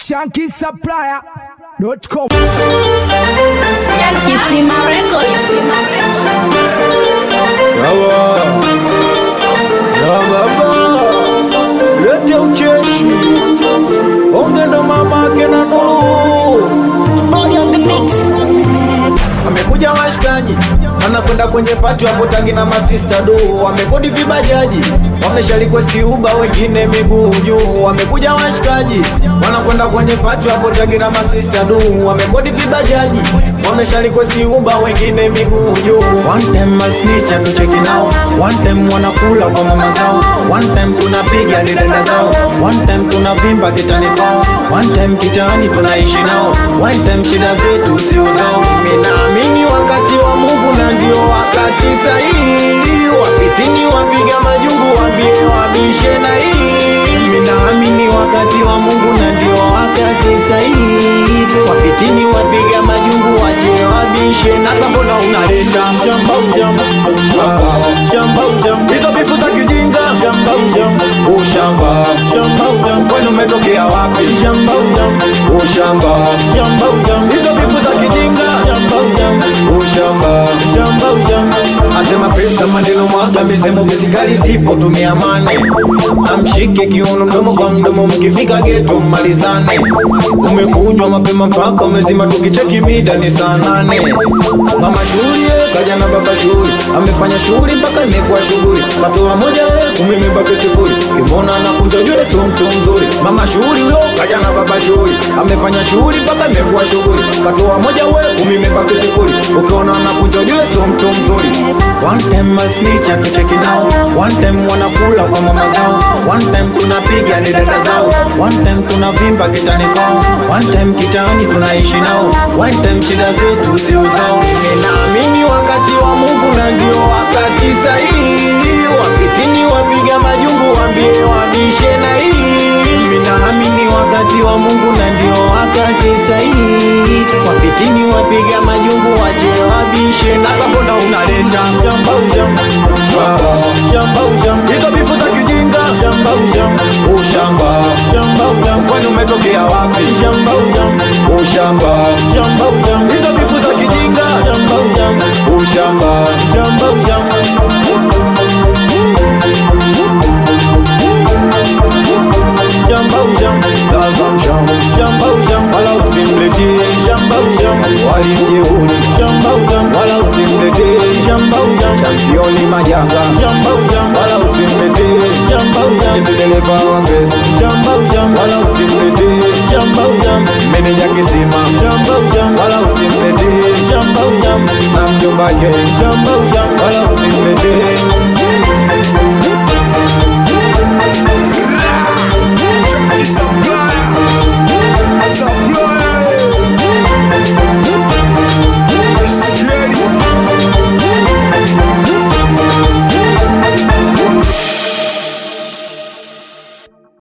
shankisupplier.com. Kisima Records. Yawa ya baba lete ucheshi onge ndo mamake na Nuru Body on the mix. amekuja washikaji anakwenda kwenye pati wapo tangi na masista do wamekodi vibajaji wamesha request uba wengine miguu juu wamekuja washikaji wanakwenda kwenye pati wapo tangi na masista do wamekodi vibajaji wamesha request uba wengine miguu juu one time masnitch atucheki nao one time wanakula kwa mama zao one time tunapiga didada zao one time tunavimba kitani kwao one time kitaani tunaishi nao one time shida zetu sio zao mimi naamini wakati wa Mungu na ndio wakati sahihi wapitini wapiga majungu wambie wabishe na hii mimi naamini wakati wa Mungu na ndio wakati sahihi wapitini wapiga majungu wache wabishe na sasa mbona unaleta mjamba mjamba shamba mjamba hizo bifu za kijinga shamba mjamba ushamba shamba mjamba kwani umetokea wapi shamba mjamba ushamba shamba mjamba hizo bifu za kijinga shamba mjamba ushamba shamba mjamba asema pesa maneno mwaga misemo misikali zipo tumia mane amshike kiuno mdomo kwa mdomo mkifika geto mmalizane umekunywa mapema mpaka umezima tukicheki mida ni saa nane mama shughuli eh, kaja na baba shughuli amefanya shughuli mpaka imekuwa shughuli katoa moja eh, kumi imebaki sifuri kimona anakunja jwe sio mtu mzuri mama shughuli huyo kaja na baba shughuli amefanya shughuli mpaka imekuwa shughuli katoa moja we kumi imebaki sifuri ukiona anakunja jwe sio mtu mzuri one time masnitch atucheki nao one time wanakula kwa mama zao one time tunapiga ni dada zao one time tunavimba kitani kwao one time kitaani tunaishi nao one time shida zetu sio zao mimi naamini wakati wa Mungu na ndio wakati sahihi wapitini wapiga majungu wambie wabishe na hii mimi naamini wakati wa Mungu na ndio wakati sahihi wapitini wapiga majungu wache wabishe na sasa mbona unaleta shamba ushamba shamba ushamba hizo bifu za kijinga shamba ushamba ushamba shamba ushamba kwani umetokea wapi shamba ushamba ushamba shamba ushamba hizo bifu za kijinga shamba ushamba ushamba shamba ushamba shamba ushamba laza mshamba shamba ushamba wala usimletee shamba ushamba walimjeuri shamba ushamba wala usimletee shamba ushamba championi majanga shamba ushamba wala usimletee shamba ushamba dereva wa mbezi shamba ushamba wala usimletee shamba ushamba meneja kisima shamba ushamba wala usimletee shamba ushamba na mjomba ke shamba ushamba wala usimletee